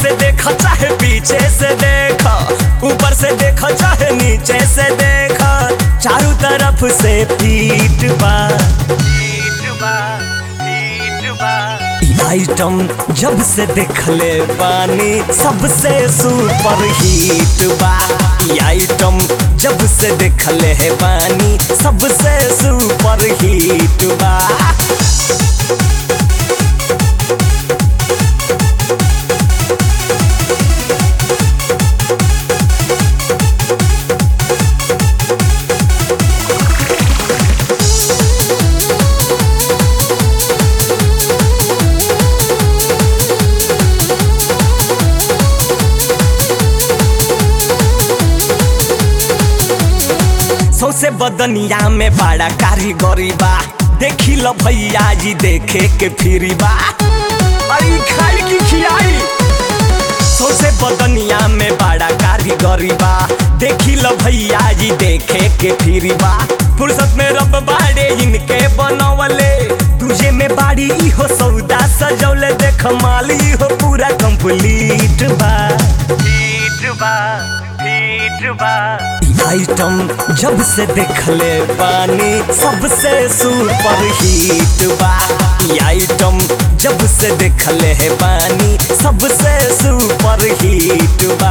से देखा चाहे पीछे से देखा ऊपर से देखा चाहे नीचे से देखा चारों तरफ से पीट बा ई आइटम जब से देखले बानी सबसे सुपर हिट बा ई आइटम जब से देखले है बानी सबसे सुपर हिट बा सौसे बदनिया में बड़ा कारीगरी बा देखी लो भैया जी देखे के फिरी बा अरे खाई की खियाई सौसे बदनिया में बड़ा कारीगरी बा देखी लो भैया जी देखे के फिरी बा फुर्सत में रब बाड़े इनके बनवले तुझे में बाड़ी इहो सौदा सजौले देख माल इहो पूरा कंप्लीट बा हिट बा हिट बा आइटम जब से देखले बानी सबसे सुपर हिट बा ई आइटम जब से देखले है बानी सबसे सुपर हिट बा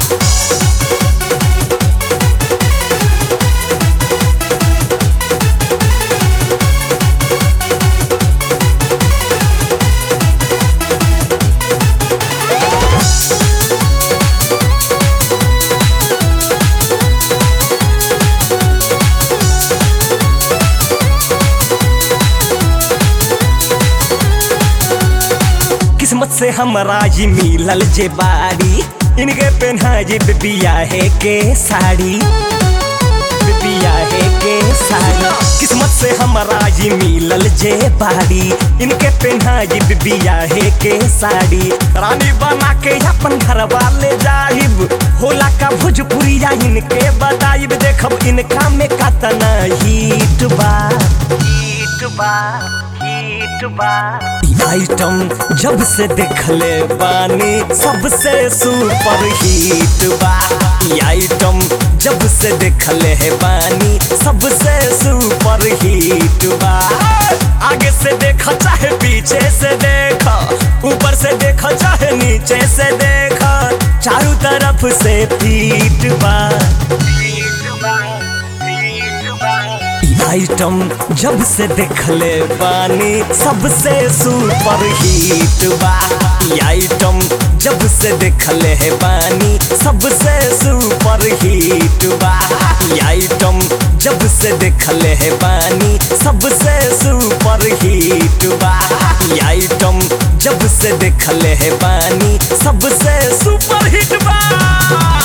किस्मत से हमरा ही मिलल जे बाड़ी इनके पहना जे बिया है के साड़ी बिया है के साड़ी किस्मत से हमरा ही मिलल जे बाड़ी इनके पहना जे बिया है के साड़ी रानी बना के अपन घर वाले जाहिब होला का भोजपुरिया इनके बताइब देखब इनका में कतना हिट बा हिट बा हिट बा आइटम जब से देखले बानी सबसे सुपर हिट बा ई आइटम जब से देखले है बानी सबसे सुपर हिट बा आगे से देखा चाहे पीछे से देखा ऊपर से देखा चाहे नीचे से देखा चारों तरफ से पीट बा आइटम जब से देखले बानी सबसे सुपर हिट बा ई आइटम जब से देखले है बानी सबसे सुपर हिट बा ई आइटम जब से देखले है बानी सबसे सुपर हिट बा ई आइटम जब से देखले है बानी सबसे सुपर हिट बा